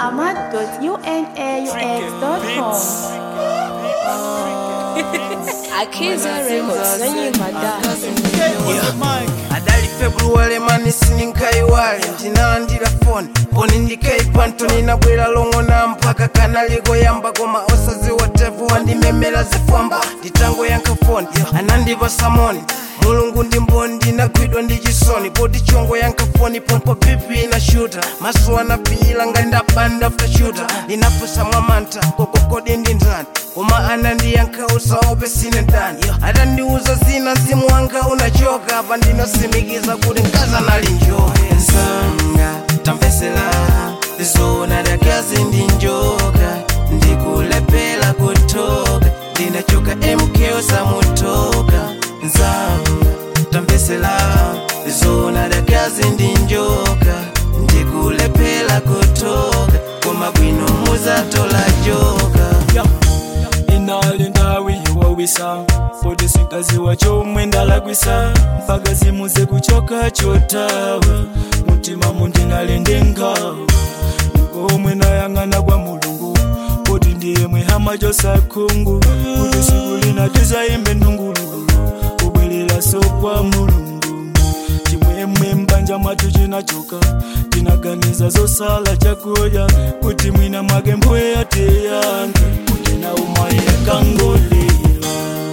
ahmad.unaux.com. Akiza Records, nanyi madada. adali februwale mani sininkaiwale ndinalandira foni poni ndikaipa ntoninabwera long'ona mpaka kanalikoyamba koma osaziwa tevu wandimemera zifwamba nditangoyankha foni anandiva samoni mulungu ndi mboni ndinagwidwa ndi chisoni poti chongo yankha foni pompo pipi inashuta maso anapiyila ngati ndabanda after shooter ndinafusa mwamantha kokokodi ndi ndani koma anandiyankha usaope sine ndani atandiuza zina mzimu wanga unachoka pa ndinasimikiza kuti mkazi anali njoka nsanga tamvesera zona dakazi ndi njoka ndikulepela kutoka ndinachoka mko samutoka nzanga tamvesera zona dakazi ndi njoka ndikulepela kutoka koma bwino muzatola joka inali ndawi yowawisa poti sinkaziwa chomwe ndalakwisa mpaka zimuze kuchoka chotawa mutima mundinali ndingawa ndikomwe nayang'ana kwa mulungu poti ndiye mwehama chosakhungu kuti siku lina tizayimbe ndungululu kubwerera so kwa mulungu chimwemwe mbanja mwathu chinachoka tinaganiza zosala chakudya kuti mwina mwake mbuye atiyange kuti na umaye akangolira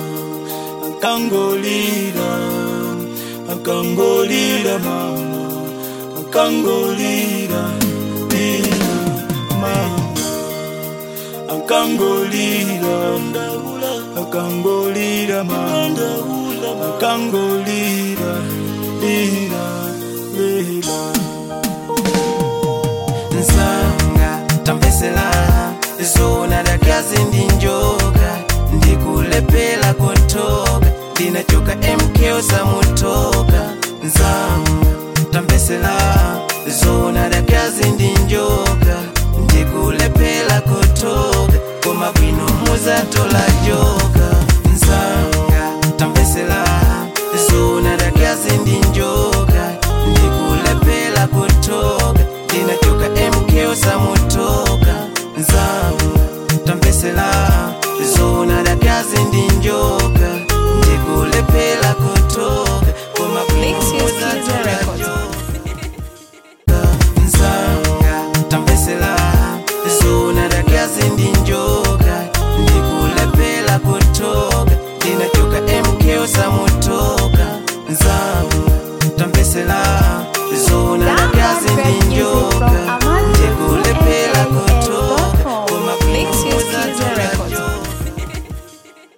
akangolira akangolira mama akangolira lira mama akangolira akangolira mama akangolira lira lira nsanga tamvesera zona dakazi ndi njoka ndikulepela kutoka ndinachoka mko samu